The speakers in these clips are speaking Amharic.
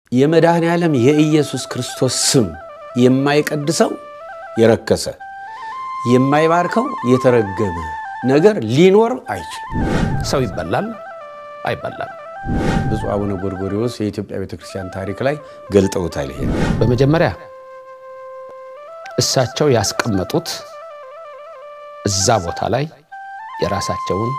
የመድኃኔ ዓለም የኢየሱስ ክርስቶስ ስም የማይቀድሰው የረከሰ የማይባርከው የተረገመ ነገር ሊኖር አይችልም። ሰው ይበላል አይበላም። ብፁዕ አቡነ ጎርጎርዮስ የኢትዮጵያ ቤተክርስቲያን ታሪክ ላይ ገልጠውታል። ይሄ በመጀመሪያ እሳቸው ያስቀመጡት እዛ ቦታ ላይ የራሳቸውን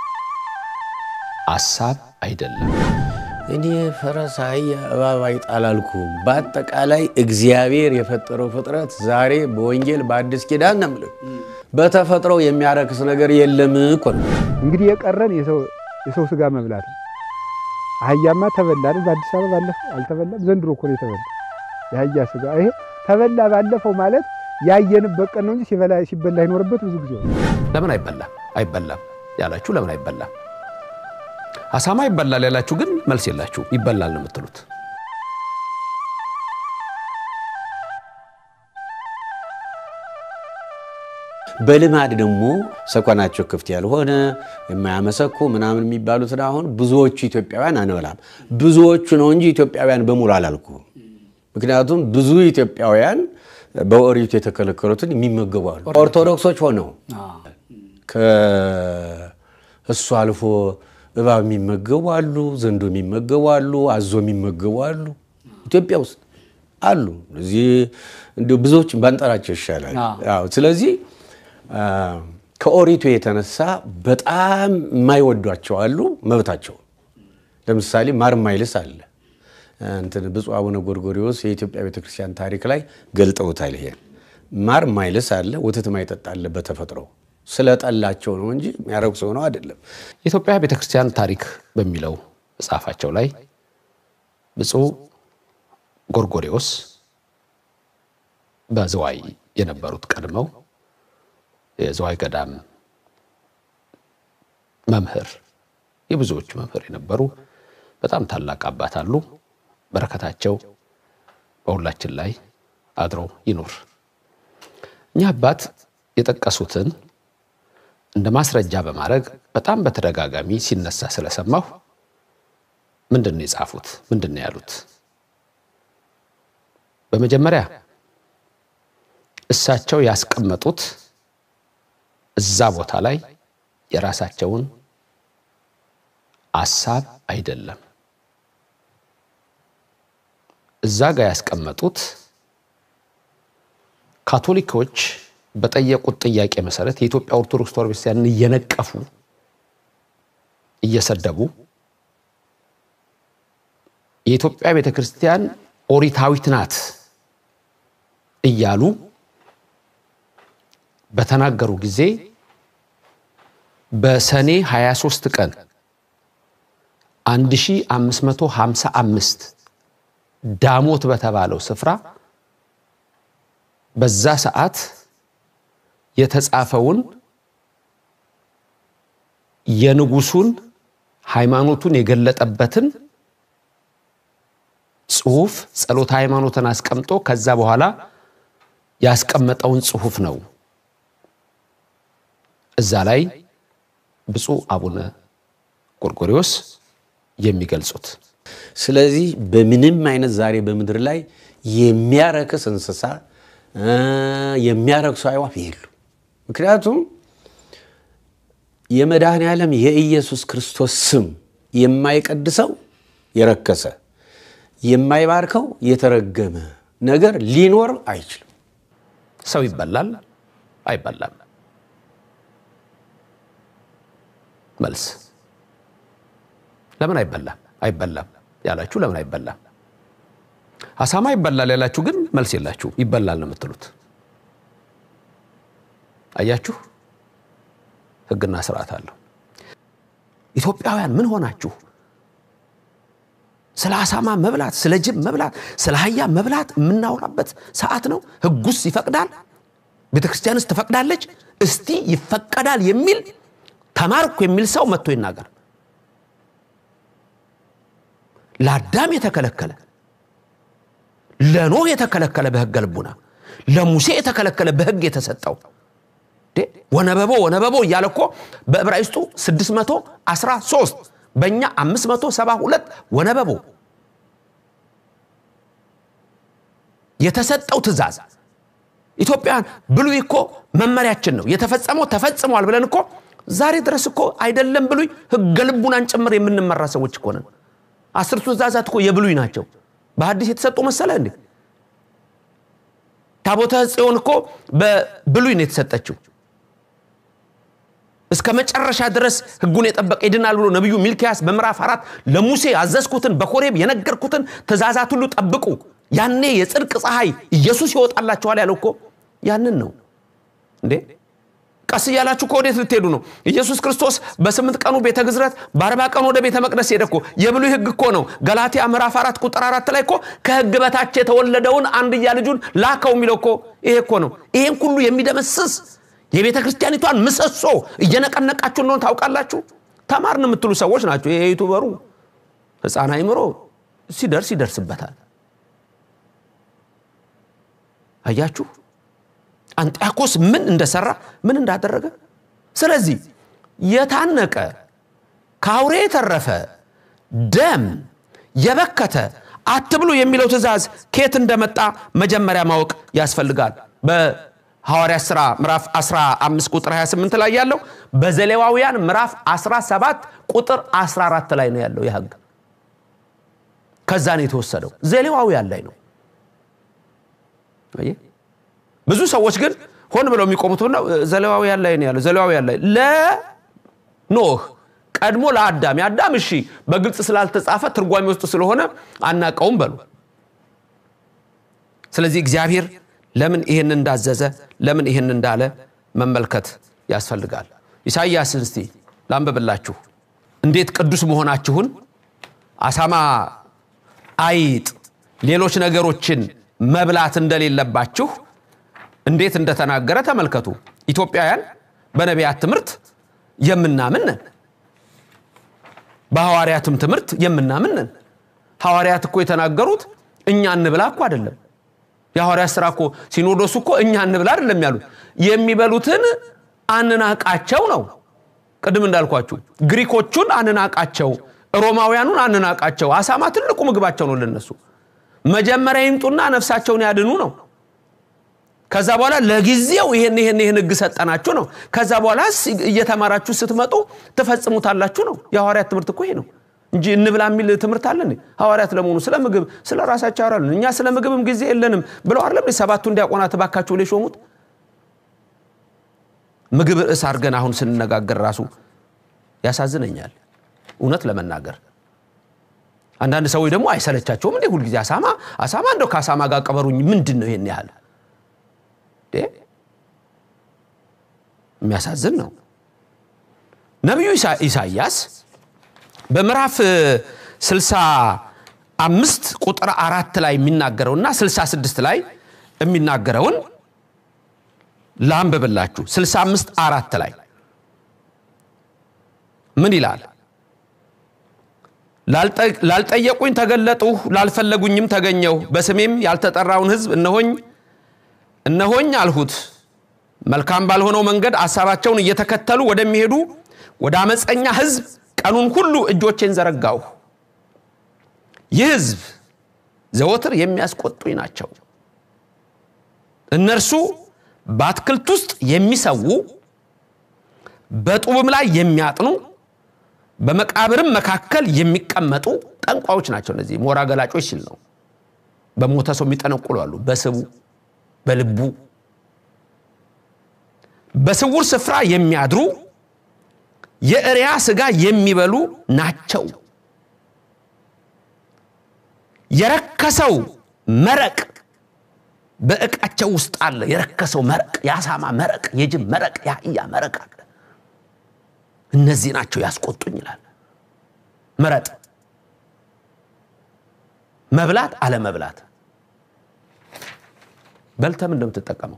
አሳብ አይደለም። እኔ ፈረስ፣ አህያ፣ እባብ አይጣል አልኩም። በአጠቃላይ እግዚአብሔር የፈጠረው ፍጥረት ዛሬ በወንጌል በአዲስ ኪዳን ነው የምልህ በተፈጥሮ የሚያረክስ ነገር የለም እኮ ነው። እንግዲህ የቀረን የሰው ስጋ መብላት ነው። አህያማ ተበላ አይደል? በአዲስ አበባ ባለፈው አልተበላም። ዘንድሮ እኮ ነው የተበላ የአህያ ስጋ። ይሄ ተበላ ባለፈው ማለት ያየንበት ቀን ነው እንጂ ሲበላ ሲበላ ይኖርበት ብዙ ጊዜ ነው። ለምን አይበላም አይበላም ያላችሁ ለምን አይበላም? አሳማ ይበላል ያላችሁ ግን መልስ የላችሁ። ይበላል ነው የምትሉት። በልማድ ደግሞ ሰኮናቸው ክፍት ያልሆነ የማያመሰኩ ምናምን የሚባሉትን አሁን ብዙዎቹ ኢትዮጵያውያን አንበላም። ብዙዎቹ ነው እንጂ ኢትዮጵያውያን በሙሉ አላልኩ። ምክንያቱም ብዙ ኢትዮጵያውያን በኦሪቱ የተከለከሉትን የሚመገቡ አሉ። ኦርቶዶክሶች ሆነው ከእሱ አልፎ እባብ የሚመገቡ አሉ፣ ዘንዶ የሚመገቡ አሉ፣ አዞ የሚመገቡ አሉ። ኢትዮጵያ ውስጥ አሉ። እዚህ እንዲሁ ብዙዎችን ባንጠራቸው ይሻላል። አዎ፣ ስለዚህ ከኦሪቱ የተነሳ በጣም የማይወዷቸው አሉ፣ መብታቸው። ለምሳሌ ማር ማይልስ አለ። እንትን ብፁዕ አቡነ ጎርጎርዮስ የኢትዮጵያ ቤተክርስቲያን ታሪክ ላይ ገልጠውታል። ይሄን ማር ማይልስ አለ፣ ወተት ማይጠጣ አለ በተፈጥሮ ስለጠላቸው ነው እንጂ የሚያረክሰው ነው አይደለም። የኢትዮጵያ ቤተክርስቲያን ታሪክ በሚለው መጽሐፋቸው ላይ ብፁዕ ጎርጎርዮስ በዝዋይ የነበሩት ቀድመው የዝዋይ ገዳም መምህር የብዙዎች መምህር የነበሩ በጣም ታላቅ አባት አሉ። በረከታቸው በሁላችን ላይ አድሮ ይኑር። እኚህ አባት የጠቀሱትን እንደ ማስረጃ በማድረግ በጣም በተደጋጋሚ ሲነሳ ስለሰማሁ ምንድን ነው የጻፉት? ምንድን ነው ያሉት? በመጀመሪያ እሳቸው ያስቀመጡት እዛ ቦታ ላይ የራሳቸውን አሳብ አይደለም። እዛ ጋር ያስቀመጡት ካቶሊኮች በጠየቁት ጥያቄ መሰረት የኢትዮጵያ ኦርቶዶክስ ተዋሕዶ ቤተክርስቲያንን እየነቀፉ እየሰደቡ የኢትዮጵያ ቤተክርስቲያን ኦሪታዊት ናት እያሉ በተናገሩ ጊዜ በሰኔ 23 ቀን 1555 ዳሞት በተባለው ስፍራ በዛ ሰዓት የተጻፈውን የንጉሱን ሃይማኖቱን የገለጠበትን ጽሁፍ ጸሎተ ሃይማኖትን አስቀምጦ ከዛ በኋላ ያስቀመጠውን ጽሁፍ ነው እዛ ላይ ብፁዕ አቡነ ጎርጎርዮስ የሚገልጹት። ስለዚህ በምንም አይነት ዛሬ በምድር ላይ የሚያረክስ እንስሳ የሚያረክሱ አዕዋፍ የሉ። ምክንያቱም የመድኃኔ ዓለም የኢየሱስ ክርስቶስ ስም የማይቀድሰው የረከሰ የማይባርከው የተረገመ ነገር ሊኖር አይችልም። ሰው ይበላል አይበላም? መልስ ለምን አይበላም? አይበላም ያላችሁ ለምን አይበላም? አሳማ ይበላል ያላችሁ ግን መልስ የላችሁ። ይበላል ነው የምትሉት። አያችሁ፣ ሕግና ስርዓት አለው። ኢትዮጵያውያን ምን ሆናችሁ? ስለ አሳማ መብላት፣ ስለ ጅብ መብላት፣ ስለ አህያ መብላት የምናወራበት ሰዓት ነው። ሕጉስ ይፈቅዳል? ቤተ ክርስቲያንስ ትፈቅዳለች? እስቲ ይፈቀዳል የሚል ተማርኩ የሚል ሰው መጥቶ ይናገር። ለአዳም የተከለከለ ለኖህ የተከለከለ በሕገ ልቡና ለሙሴ የተከለከለ በሕግ የተሰጠው ወነበቦ ወነበቦ እያለ እኮ በዕብራይስጡ 613 በእኛ 572 ወነበቦ የተሰጠው ትእዛዝ ኢትዮጵያን ብሉይ እኮ መመሪያችን ነው የተፈጸመው ተፈጽሟል ብለን እኮ ዛሬ ድረስ እኮ አይደለም ብሉይ ህገ ልቡናን ጭምር የምንመራ ሰዎች እኮ ነን አስርቱ ትእዛዛት እኮ የብሉይ ናቸው በሐዲስ የተሰጡ መሰለ እንዴ ታቦተ ጽዮን እኮ በብሉይ ነው የተሰጠችው እስከ መጨረሻ ድረስ ህጉን የጠበቀ ይድናል ብሎ ነቢዩ ሚልኪያስ በምዕራፍ አራት ለሙሴ አዘዝኩትን በኮሬብ የነገርኩትን ትእዛዛት ሁሉ ጠብቁ ያኔ የጽድቅ ፀሐይ ኢየሱስ ይወጣላችኋል ያለው እኮ ያንን ነው እንዴ ቀስ እያላችሁ እኮ ወዴት ልትሄዱ ነው ኢየሱስ ክርስቶስ በስምንት ቀኑ ቤተ ግዝረት በአርባ ቀኑ ወደ ቤተ መቅደስ ሄደ እኮ የብሉይ ህግ እኮ ነው ገላትያ ምዕራፍ አራት ቁጥር አራት ላይ እኮ ከህግ በታች የተወለደውን አንድያ ልጁን ላከው የሚለው እኮ ይሄ እኮ ነው ይሄን ሁሉ የሚደመስስ የቤተ ክርስቲያኒቷን ምሰሶ እየነቀነቃችሁ እንደሆነ ታውቃላችሁ ተማርን የምትሉ ሰዎች ናቸው ይሄ ዩቱበሩ ህፃን አይምሮ ሲደርስ ይደርስበታል አያችሁ አንጢያኮስ ምን እንደሰራ ምን እንዳደረገ ስለዚህ የታነቀ ከአውሬ የተረፈ ደም የበከተ አትብሉ የሚለው ትእዛዝ ከየት እንደመጣ መጀመሪያ ማወቅ ያስፈልጋል በሐዋርያት ሥራ ምዕራፍ 15 ቁጥር 28 ላይ ያለው በዘሌዋውያን ምዕራፍ 17 ቁጥር 14 ላይ ነው ያለው ይህ ህግ ከዛ ነው የተወሰደው ዘሌዋውያን ላይ ነው ብዙ ሰዎች ግን ሆን ብለው የሚቆሙት ነው ዘሌዋውያን ላይ ነው ያለው ዘሌዋውያን ላይ ለኖህ ቀድሞ ለአዳም የአዳም እሺ በግልጽ ስላልተጻፈ ትርጓሜ ውስጥ ስለሆነ አናቀውም በሉ ስለዚህ እግዚአብሔር ለምን ይህን እንዳዘዘ ለምን ይህን እንዳለ መመልከት ያስፈልጋል ኢሳይያስን እስቲ ላንብብላችሁ እንዴት ቅዱስ መሆናችሁን አሳማ አይጥ ሌሎች ነገሮችን መብላት እንደሌለባችሁ እንዴት እንደተናገረ ተመልከቱ ኢትዮጵያውያን በነቢያት ትምህርት የምናምን ነን በሐዋርያትም ትምህርት የምናምን ነን ሐዋርያት እኮ የተናገሩት እኛ እንብላ እኮ አይደለም የሐዋርያት ስራ እኮ ሲኖዶሱ እኮ እኛ እንብላ አይደለም ያሉት የሚበሉትን አንናቃቸው ነው ቅድም እንዳልኳችሁ ግሪኮቹን አንናቃቸው ሮማውያኑን አንናቃቸው አሳማ ትልቁ ምግባቸው ነው ለነሱ መጀመሪያ ይምጡና ነፍሳቸውን ያድኑ ነው ከዛ በኋላ ለጊዜው ይሄን ይሄን ይሄን ህግ ሰጠናችሁ ነው ከዛ በኋላ እየተማራችሁ ስትመጡ ትፈጽሙታላችሁ ነው የሐዋርያት ትምህርት እኮ ይሄ ነው እንጂ እንብላ የሚል ትምህርት አለን ሐዋርያት ለመሆኑ ስለ ምግብ ስለ ራሳቸው ያወራሉ እኛ ስለ ምግብም ጊዜ የለንም ብለው አይደለም ሰባቱ እንዲያቆናት ባካችሁ ላይ ሾሙት ምግብ ርዕስ አድርገን አሁን ስንነጋገር ራሱ ያሳዝነኛል እውነት ለመናገር አንዳንድ ሰዎች ደግሞ አይሰለቻቸውም እንዴ ሁልጊዜ አሳማ አሳማ እንደው ከአሳማ ጋር ቀበሩኝ ምንድን ነው ይሄን ያህል የሚያሳዝን ነው ነቢዩ ኢሳይያስ በምዕራፍ 65 ቁጥር አራት ላይ የሚናገረውና 66 ላይ የሚናገረውን ላንብብላችሁ 65 አራት ላይ ምን ይላል ላልጠየቁኝ ተገለጡ ላልፈለጉኝም ተገኘው በስሜም ያልተጠራውን ህዝብ እነሆኝ እነሆኝ አልሁት መልካም ባልሆነው መንገድ አሳባቸውን እየተከተሉ ወደሚሄዱ ወደ አመፀኛ ህዝብ ቀኑን ሁሉ እጆቼን ዘረጋሁ ይህ ህዝብ ዘወትር የሚያስቆጡኝ ናቸው እነርሱ በአትክልት ውስጥ የሚሰዉ በጡብም ላይ የሚያጥኑ በመቃብርም መካከል የሚቀመጡ ጠንቋዮች ናቸው እነዚህ ሞራ ገላጮች ሲል ነው በሞተ ሰው የሚጠነቁሉ አሉ በስቡ በልቡ በስውር ስፍራ የሚያድሩ የእሪያ ስጋ የሚበሉ ናቸው የረከሰው መረቅ በእቃቸው ውስጥ አለ የረከሰው መረቅ የአሳማ መረቅ የጅብ መረቅ የአህያ መረቅ አለ እነዚህ ናቸው ያስቆጡኝ ይላል ምረጥ መብላት አለመብላት በልተም እንደምትጠቀመው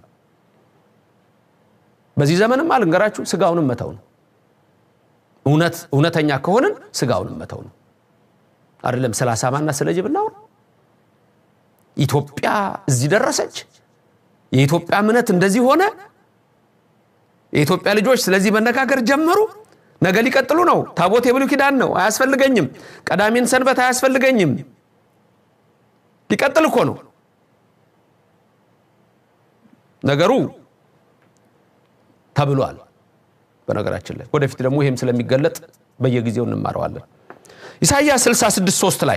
በዚህ ዘመንም አልንገራችሁ ስጋውንም መተው ነው እውነት እውነተኛ ከሆንን ስጋውንም መተው ነው አይደለም ስለ አሳማና ስለ ጅብ እናውራ ኢትዮጵያ እዚህ ደረሰች የኢትዮጵያ እምነት እንደዚህ ሆነ የኢትዮጵያ ልጆች ስለዚህ መነጋገር ጀመሩ ነገ ሊቀጥሉ ነው ታቦት የብሉ ኪዳን ነው አያስፈልገኝም ቀዳሚን ሰንበት አያስፈልገኝም ሊቀጥል እኮ ነው ነገሩ ተብሏል። በነገራችን ላይ ወደፊት ደግሞ ይህም ስለሚገለጥ በየጊዜው እንማረዋለን። ኢሳይያስ 66 3 ላይ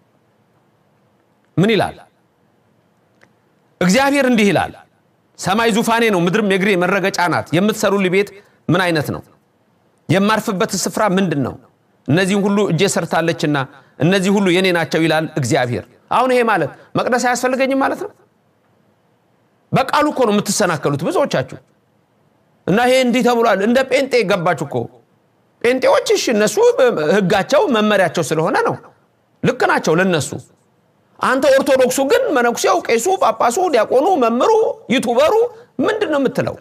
ምን ይላል? እግዚአብሔር እንዲህ ይላል፣ ሰማይ ዙፋኔ ነው፣ ምድርም የእግሬ መረገጫ ናት። የምትሰሩልኝ ቤት ምን አይነት ነው? የማርፍበት ስፍራ ምንድን ነው? እነዚህም ሁሉ እጄ ሰርታለችና እነዚህ ሁሉ የኔ ናቸው ይላል እግዚአብሔር። አሁን ይሄ ማለት መቅደስ አያስፈልገኝም ማለት ነው። በቃሉ እኮ ነው የምትሰናከሉት ብዙዎቻችሁ። እና ይሄ እንዲህ ተብሏል። እንደ ጴንጤ ገባችሁ እኮ ጴንጤዎች። እሺ እነሱ ህጋቸው መመሪያቸው ስለሆነ ነው፣ ልክ ናቸው ለነሱ። አንተ ኦርቶዶክሱ ግን መነኩሴው፣ ቄሱ፣ ጳጳሱ፣ ዲያቆኑ፣ መምሩ፣ ዩቱበሩ ምንድን ነው የምትለው?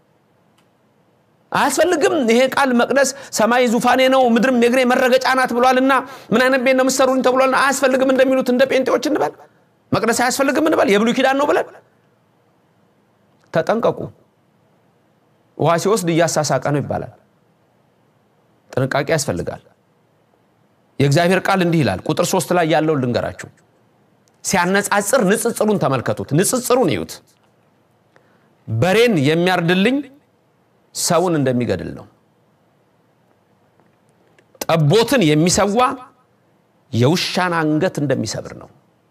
አያስፈልግም ይሄ ቃል መቅደስ ሰማይ ዙፋኔ ነው ምድርም የእግሬ መረገጫ ናት ብሏልና ምን አይነት ቤት ነው የምትሰሩኝ ተብሏልና አያስፈልግም እንደሚሉት እንደ ጴንጤዎች እንበል። መቅደስ አያስፈልግም እንበል። የብሉይ ኪዳን ነው ብለን ተጠንቀቁ። ውሃ ሲወስድ እያሳሳቀ ነው ይባላል። ጥንቃቄ ያስፈልጋል። የእግዚአብሔር ቃል እንዲህ ይላል። ቁጥር ሶስት ላይ ያለውን ልንገራችሁ። ሲያነጻጽር ንጽጽሩን ተመልከቱት። ንጽጽሩን እዩት። በሬን የሚያርድልኝ ሰውን እንደሚገድል ነው። ጠቦትን የሚሰዋ የውሻን አንገት እንደሚሰብር ነው።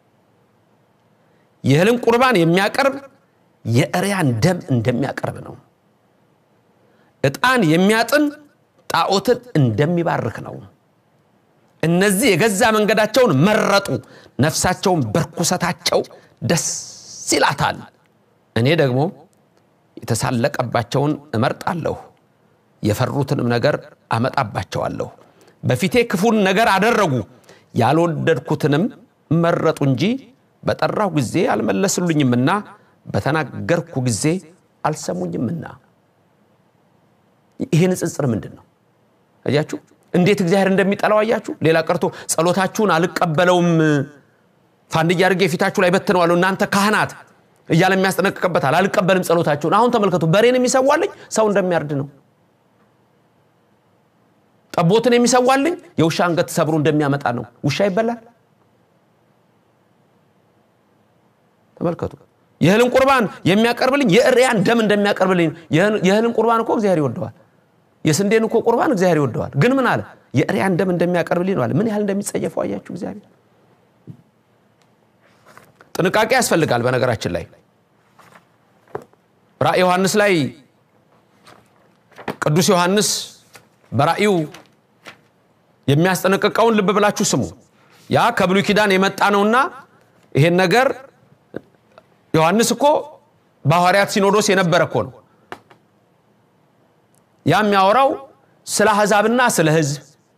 የእህልን ቁርባን የሚያቀርብ የእሪያን ደም እንደሚያቀርብ ነው። ዕጣን የሚያጥን ጣዖትን እንደሚባርክ ነው። እነዚህ የገዛ መንገዳቸውን መረጡ፣ ነፍሳቸውን በርኩሰታቸው ደስ ይላታል። እኔ ደግሞ የተሳለቀባቸውን እመርጣለሁ፣ የፈሩትንም ነገር አመጣባቸዋለሁ። በፊቴ ክፉን ነገር አደረጉ፣ ያልወደድኩትንም መረጡ እንጂ በጠራሁ ጊዜ አልመለሱልኝምና በተናገርኩ ጊዜ አልሰሙኝምና። ይህ ንጽጽር ምንድን ነው? አያችሁ እንዴት እግዚአብሔር እንደሚጠላው አያችሁ። ሌላ ቀርቶ ጸሎታችሁን አልቀበለውም ፋንድያ አድርጌ ፊታችሁ ላይ በትነዋለሁ እናንተ ካህናት እያለ የሚያስጠነቅቅበታል። አልቀበልም ጸሎታችሁን። አሁን ተመልከቱ፣ በሬን የሚሰዋልኝ ሰው እንደሚያርድ ነው። ጠቦትን የሚሰዋልኝ የውሻ አንገት ሰብሮ እንደሚያመጣ ነው። ውሻ ይበላል። ተመልከቱ። የእህልን ቁርባን የሚያቀርብልኝ የእሪያን ደም እንደሚያቀርብልኝ። የእህልን ቁርባን እኮ እግዚአብሔር ይወደዋል። የስንዴን እኮ ቁርባን እግዚአብሔር ይወደዋል። ግን ምን አለ? የእሪያን ደም እንደሚያቀርብልኝ ነው አለ። ምን ያህል እንደሚጸየፈው አያችሁ እግዚአብሔር። ጥንቃቄ ያስፈልጋል። በነገራችን ላይ ራእይ ዮሐንስ ላይ ቅዱስ ዮሐንስ በራእዩ የሚያስጠነቅቀውን ልብ ብላችሁ ስሙ። ያ ከብሉይ ኪዳን የመጣ ነውና ይሄን ነገር ዮሐንስ እኮ በሐዋርያት ሲኖዶስ የነበረ እኮ ነው። ያ የሚያወራው ስለ አሕዛብና ስለ ሕዝብ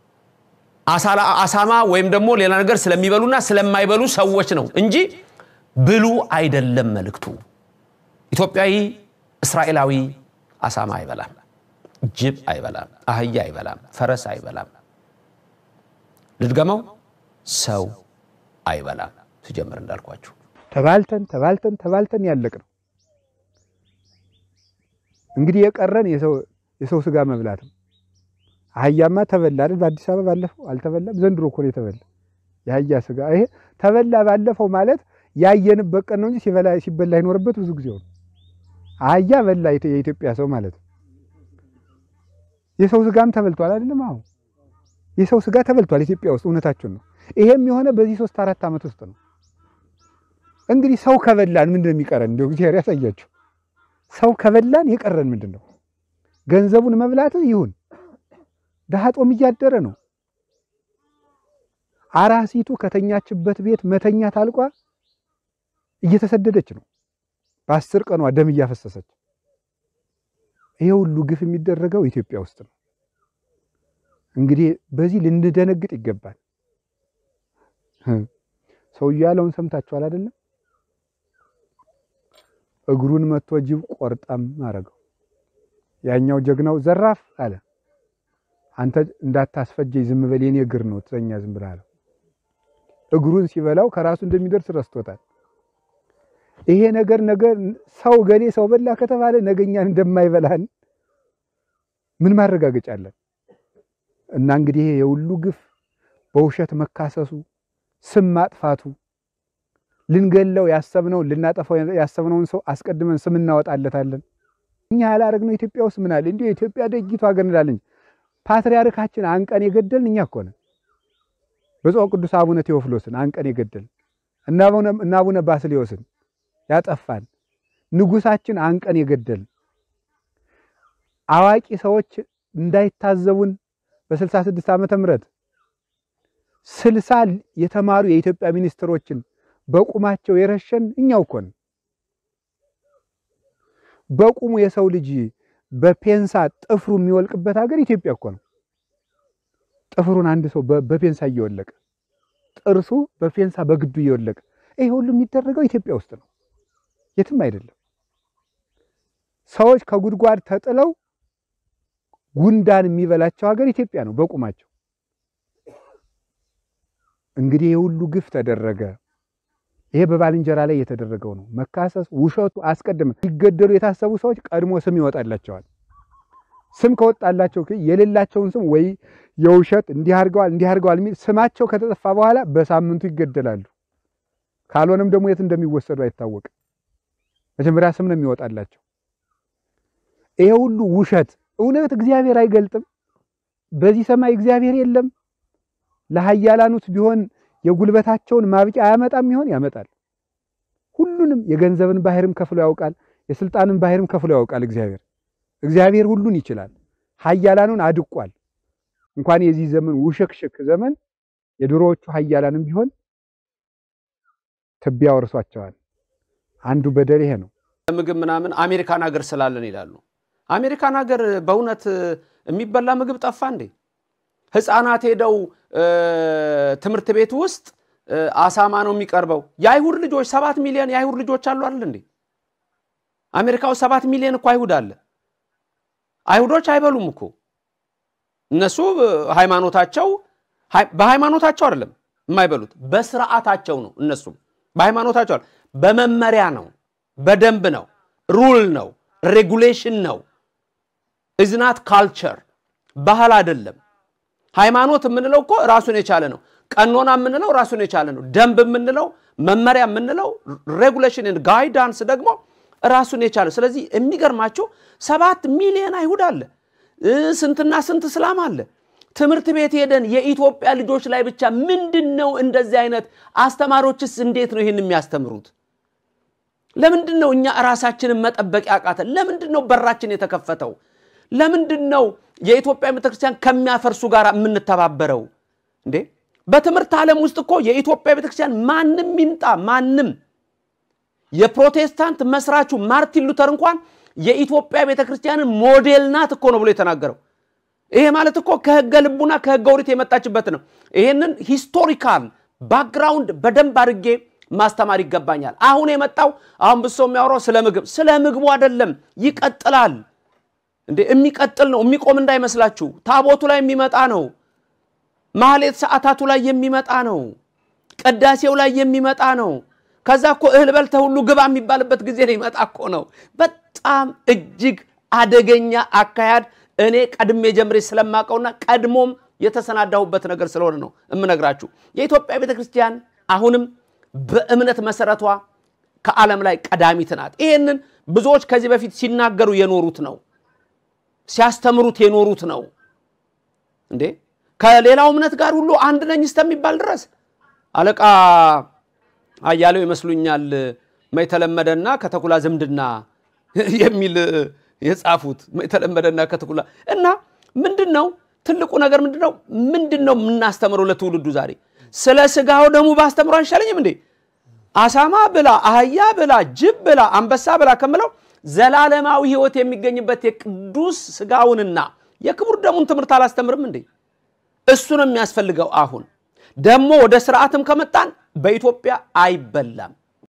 አሳማ ወይም ደግሞ ሌላ ነገር ስለሚበሉና ስለማይበሉ ሰዎች ነው እንጂ ብሉ አይደለም መልእክቱ። ኢትዮጵያዊ እስራኤላዊ አሳማ አይበላም፣ ጅብ አይበላም፣ አህያ አይበላም፣ ፈረስ አይበላም። ልድገመው፣ ሰው አይበላም። ሲጀምር እንዳልኳችሁ ተባልተን ተባልተን ተባልተን ያለቅ ነው። እንግዲህ የቀረን የሰው ስጋ መብላት ነው። አህያማ ተበላ አይደል? በአዲስ አበባ ባለፈው አልተበላም። ዘንድሮ እኮ ነው የተበላ የአህያ ስጋ። ይሄ ተበላ ባለፈው ማለት ያየንበት ቀን ነው እንጂ ሲበላ ሲበላ ይኖርበት ብዙ ጊዜ ነው። አህያ በላ የኢትዮጵያ ሰው ማለት ነው። የሰው ስጋም ተበልቷል አይደለም? አሁን የሰው ስጋ ተበልቷል ኢትዮጵያ ውስጥ። እውነታችን ነው። ይሄም የሆነ በዚህ ሶስት አራት ዓመት ውስጥ ነው። እንግዲህ ሰው ከበላን ምንድን ነው የሚቀረን? እንደው እግዚአብሔር ያሳያቸው። ሰው ከበላን የቀረን ምንድን ነው? ገንዘቡን መብላት ይሁን ድሃ ጦም እያደረ ነው። አራሲቱ ከተኛችበት ቤት መተኛ ታልቋ እየተሰደደች ነው። በአስር ቀኗ ደም እያፈሰሰች። ይሄ ሁሉ ግፍ የሚደረገው ኢትዮጵያ ውስጥ ነው። እንግዲህ በዚህ ልንደነግጥ ይገባል። ሰውዬው ያለውን ሰምታችኋል አይደለም? እግሩን መቶ ጅብ ቆርጠም አረገው። ያኛው ጀግናው ዘራፍ አለ። አንተ እንዳታስፈጀኝ ዝም በል የኔ እግር ነው ትዘኛ ዝም ብለህ አለው። እግሩን ሲበላው ከራሱ እንደሚደርስ ረስቶታል። ይሄ ነገር ነገር ሰው ገሌ ሰው በላ ከተባለ ነገኛን እንደማይበላን ምን ማረጋገጫ አለን? እና እንግዲህ ይሄ የሁሉ ግፍ በውሸት መካሰሱ፣ ስም ማጥፋቱ ልንገለው ያሰብነውን ልናጠፋው ያሰብነውን ሰው አስቀድመን ስም እናወጣለታለን። እኛ ያላረግነው ኢትዮጵያ ውስጥ ምን አለ? እንዲሁ የኢትዮጵያ ደጊቱ ሀገር እንላለን። ፓትርያርካችን አንቀን የገደልን እኛ እኮ ነን። ብፁዕ ቅዱስ አቡነ ቴዎፍሎስን አንቀን የገደልን እና አቡነ ባስልዮስን ያጠፋን ንጉሳችን አንቀን የገደልን አዋቂ ሰዎች እንዳይታዘቡን በስልሳ ስድስት ዓመተ ምህረት ስልሳ የተማሩ የኢትዮጵያ ሚኒስትሮችን በቁማቸው የረሸን እኛው እኮ ነን። በቁሙ የሰው ልጅ በፔንሳ ጥፍሩ የሚወልቅበት ሀገር ኢትዮጵያ እኮ ነው። ጥፍሩን አንድ ሰው በፔንሳ እየወለቀ ጥርሱ በፔንሳ በግዱ እየወለቀ ይሄ ሁሉ የሚደረገው ኢትዮጵያ ውስጥ ነው፣ የትም አይደለም። ሰዎች ከጉድጓድ ተጥለው ጉንዳን የሚበላቸው ሀገር ኢትዮጵያ ነው በቁማቸው። እንግዲህ ይህ ሁሉ ግፍ ተደረገ። ይሄ በባልንጀራ ላይ የተደረገው ነው። መካሰስ፣ ውሸቱ አስቀድመ ሊገደሉ የታሰቡ ሰዎች ቀድሞ ስም ይወጣላቸዋል። ስም ከወጣላቸው የሌላቸውን ስም ወይ የውሸት እንዲህ አድርገዋል እንዲህ አድርገዋል የሚል ስማቸው ከተጠፋ በኋላ በሳምንቱ ይገደላሉ። ካልሆነም ደግሞ የት እንደሚወሰዱ አይታወቅም። መጀመሪያ ስም ነው የሚወጣላቸው። ይሄ ሁሉ ውሸት እውነት እግዚአብሔር አይገልጥም። በዚህ ሰማይ እግዚአብሔር የለም። ለኃያላኑት ቢሆን የጉልበታቸውን ማብቂያ አያመጣም ይሆን? ያመጣል። ሁሉንም የገንዘብን ባህርም ከፍሎ ያውቃል። የስልጣንን ባህርም ከፍሎ ያውቃል። እግዚአብሔር እግዚአብሔር ሁሉን ይችላል። ኃያላኑን አድቋል። እንኳን የዚህ ዘመን ውሽክሽክ ዘመን የድሮዎቹ ኃያላንም ቢሆን ትቢያ ወርሷቸዋል። አንዱ በደል ይሄ ነው። ምግብ ምናምን አሜሪካን ሀገር ስላለን ይላሉ። አሜሪካን ሀገር በእውነት የሚበላ ምግብ ጠፋ እንዴ? ህፃናት ሄደው ትምህርት ቤት ውስጥ አሳማ ነው የሚቀርበው። የአይሁድ ልጆች ሰባት ሚሊዮን የአይሁድ ልጆች አሉ አይደል እንዴ? አሜሪካ ውስጥ ሰባት ሚሊዮን እኮ አይሁድ አለ። አይሁዶች አይበሉም እኮ እነሱ ሃይማኖታቸው በሃይማኖታቸው አይደለም የማይበሉት በስርዓታቸው ነው። እነሱም በሃይማኖታቸው በመመሪያ ነው፣ በደንብ ነው፣ ሩል ነው፣ ሬጉሌሽን ነው። ኢዝናት ካልቸር ባህል አይደለም። ሃይማኖት የምንለው እኮ ራሱን የቻለ ነው። ቀኖና የምንለው ራሱን የቻለ ነው። ደንብ የምንለው መመሪያ የምንለው ሬጉሌሽን ጋይዳንስ ደግሞ ራሱን የቻለ ስለዚህ የሚገርማቸው ሰባት ሚሊዮን አይሁድ አለ፣ ስንትና ስንት እስላም አለ። ትምህርት ቤት ሄደን የኢትዮጵያ ልጆች ላይ ብቻ ምንድን ነው እንደዚህ አይነት አስተማሪዎችስ እንዴት ነው ይህን የሚያስተምሩት? ለምንድን ነው እኛ ራሳችንን መጠበቅ ያቃተን? ለምንድን ነው በራችን የተከፈተው? ለምንድን ነው የኢትዮጵያ ቤተክርስቲያን ከሚያፈርሱ ጋር የምንተባበረው? እንዴ በትምህርት ዓለም ውስጥ እኮ የኢትዮጵያ ቤተክርስቲያን ማንም ይምጣ ማንም የፕሮቴስታንት መስራቹ ማርቲን ሉተር እንኳን የኢትዮጵያ ቤተክርስቲያንን ሞዴል ናት እኮ ነው ብሎ የተናገረው። ይሄ ማለት እኮ ከህገ ልቡና ከህገ ኦሪት የመጣችበት ነው። ይሄንን ሂስቶሪካል ባክግራውንድ በደንብ አድርጌ ማስተማር ይገባኛል። አሁን የመጣው አሁን ብሶ የሚያወራው ስለ ምግብ ስለ ምግቡ አይደለም፣ ይቀጥላል። እንዴ የሚቀጥል ነው፣ የሚቆም እንዳይመስላችሁ። ታቦቱ ላይ የሚመጣ ነው። ማህሌት ሰዓታቱ ላይ የሚመጣ ነው። ቅዳሴው ላይ የሚመጣ ነው። ከዛ እኮ እህል በልተህ ሁሉ ግባ የሚባልበት ጊዜ ነው ይመጣ እኮ ነው። በጣም እጅግ አደገኛ አካሄድ እኔ ቀድሜ ጀምሬ ስለማቀውና ቀድሞም የተሰናዳሁበት ነገር ስለሆነ ነው የምነግራችሁ። የኢትዮጵያ ቤተ ክርስቲያን አሁንም በእምነት መሰረቷ ከዓለም ላይ ቀዳሚት ናት። ይህንን ብዙዎች ከዚህ በፊት ሲናገሩ የኖሩት ነው፣ ሲያስተምሩት የኖሩት ነው። እንዴ ከሌላው እምነት ጋር ሁሉ አንድ ነኝ እስከሚባል ድረስ አለቃ አያሌው ይመስሉኛል የተለመደና ከተኩላ ዝምድና የሚል የጻፉት የተለመደና ከተኩላ እና ምንድን ነው ትልቁ ነገር ምንድን ነው? ምንድን ነው የምናስተምረው ለትውልዱ ዛሬ? ስለ ስጋው ደሙ ባስተምሮ አይሻለኝም እንዴ? አሳማ ብላ፣ አህያ ብላ፣ ጅብ ብላ፣ አንበሳ ብላ ከምለው ዘላለማዊ ሕይወት የሚገኝበት የቅዱስ ስጋውንና የክቡር ደሙን ትምህርት አላስተምርም እንዴ? እሱ ነው የሚያስፈልገው። አሁን ደግሞ ወደ ስርዓትም ከመጣን በኢትዮጵያ አይበላም።